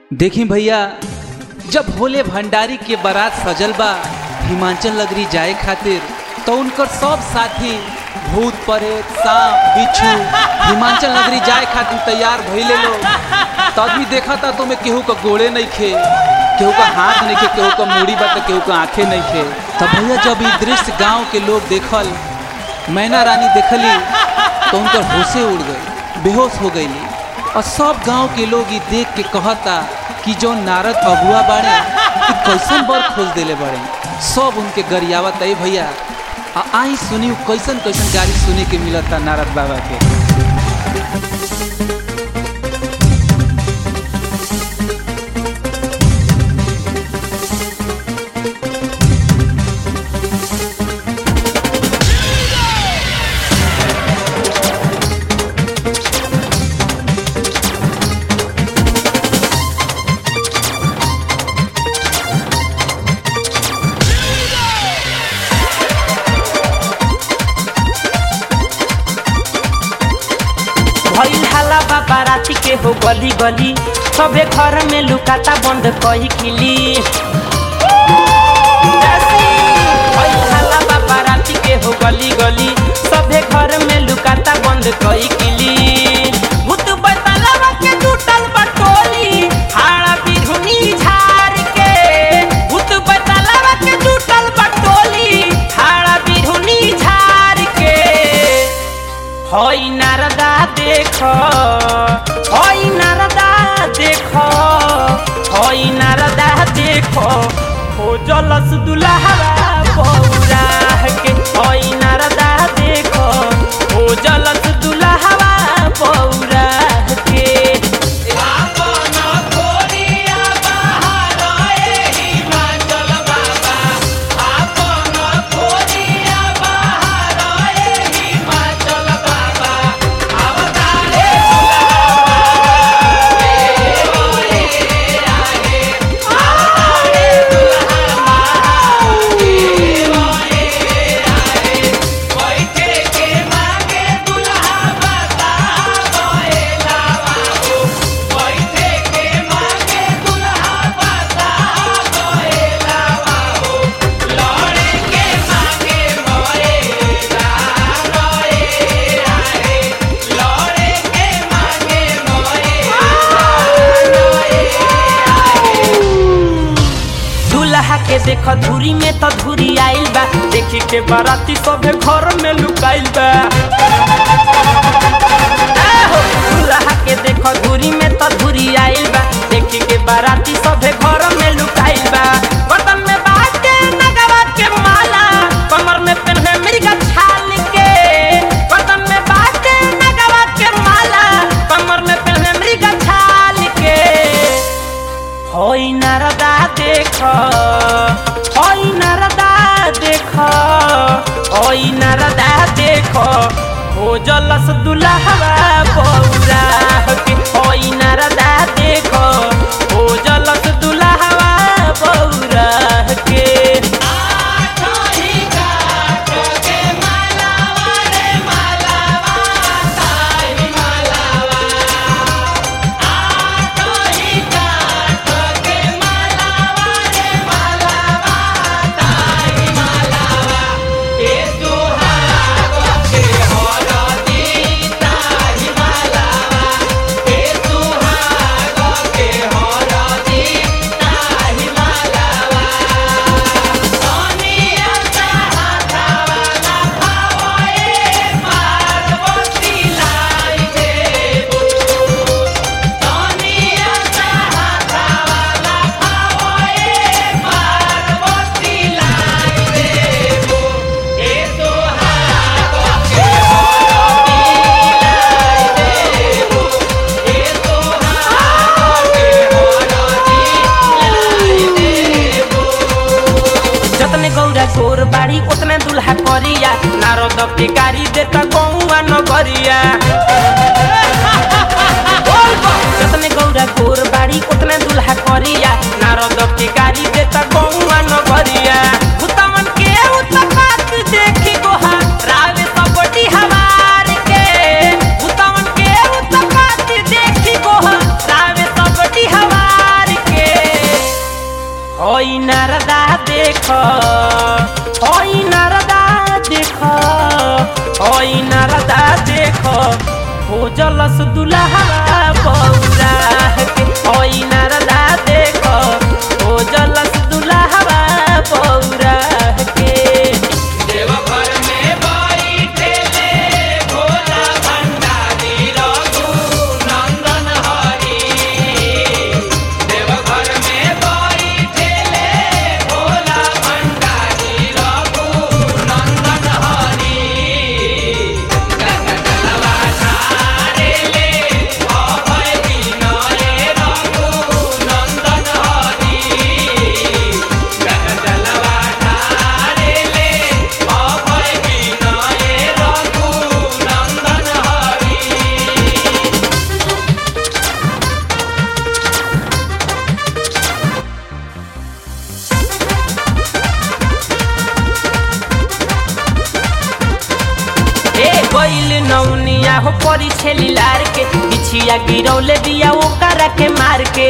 देखी भैया जब भोले भंडारी के बारात सजल बा हिमाचल नगरी जाए खातिर तो उनकर सब साथी भूत प्रेत सांप बिच्छू हिमाचल नगरी जाए खातिर तैयार भइले लोग तब भी देखा था तुम्हें केहू का गोड़े नहीं खे केहू का हाथ नहीं खे केहू का मूड़ी बा तो केहू का आंखें नहीं खे तब भैया जब ई दृश्य गांव के लोग देखल मैना रानी देखली तो उनकर होशे उड़ गई बेहोश हो गई और सब गांव के लोग ये देख के कहता कि जो नारद अगुआ बाड़े कि कैसन बर खोज देले बाड़े सब उनके गरियावत है भैया आ आई सुनी कैसन कैसन गाड़ी सुने के मिलता नारद बाबा के भइल हाला बाबा राती के हो गली गली सबे घर में लुकाता बंद कही खिली भइल हाला बाबा राती के हो गली गली सबे घर में लुकाता बंद कही खिली भूत बैतलवा के टूटल बटोली हाड़ा बिरहुनी झाड़ के भूत बैतलवा के टूटल बटोली हाड़ा बिरहुनी झाड़ के हई नारदा देख हई नारदा देख हई नारदा देख हो जलस दुल्हरा बौरा के हई नारदा देख हो जलस दुल्हरा बौरा के दूल्हा के देख धूरी में तो धूरी आइल बा देखी के बाराती सभे घर में लुकाइल बा आहो, दूल्हा के देख धूरी में तो धूरी आइल बा देखी के बाराती सभे घर में लुकाइल बा बर्तन में बाटे नगवा के माला कमर में पहने मृगा छाल के बर्तन में बाटे नगवा के माला कमर में पहने मृगा छाल के हई नारदा देख हई नारदा देख हई नारदा देख हो जलस दुल्हवा बौरा के हई नारदा देख हो जलस दुल्हवा बौरा के जतने गौरा गोर बाड़ी उतने दुल्हा करिया नारद के गाड़ी देता गौआ नगरिया जतने गौरा गोर बाड़ी उतने दुल्हा करिया नारद के गाड़ी देता गौआ नगरिया भूतमन के उत्पात देखी गोहा रावे सबटी हवार के भूतमन के उत्पात देखी गोहा रावे सबटी हवार देख ओई नारदा देख ओई नारदा देख हो जलस दुल्हा बौरा के ओई नारदा देख हो जलस दुल्हा बौरा के देवघर में बैठेले भोला भंडारी रघु नंदन हरि देवघर में बैठेले भोला भंडारी रघु नंदन हरि गंगलवा ठारेले अभय विनय रघु नंदन हरि गंगलवा ठारेले अभय विनय रघु नंदन हरि ए गइल नौनिया हो परी छेली लार के बिछिया गिरौले दिया ओकरा के मार के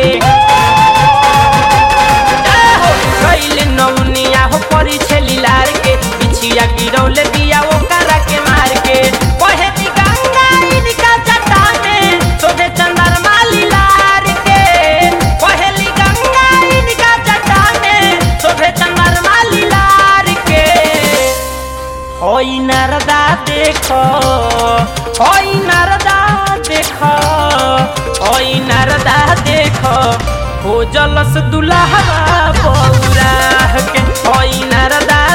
ए हो गइल नौनिया हो परी छेली लार के बिछिया गिरौले दिया ओकरा के मार के कहे दी गंगा इनका जटा में सोहे चंदरमा लीलार के कहेली गंगा इनका जटा में सोहे चंदरमा लीलार के ओई नारदा देखो ओई नारदा देखो ओई नारदा देखो हो जलस दुल्हा बौरा के ओई नारदा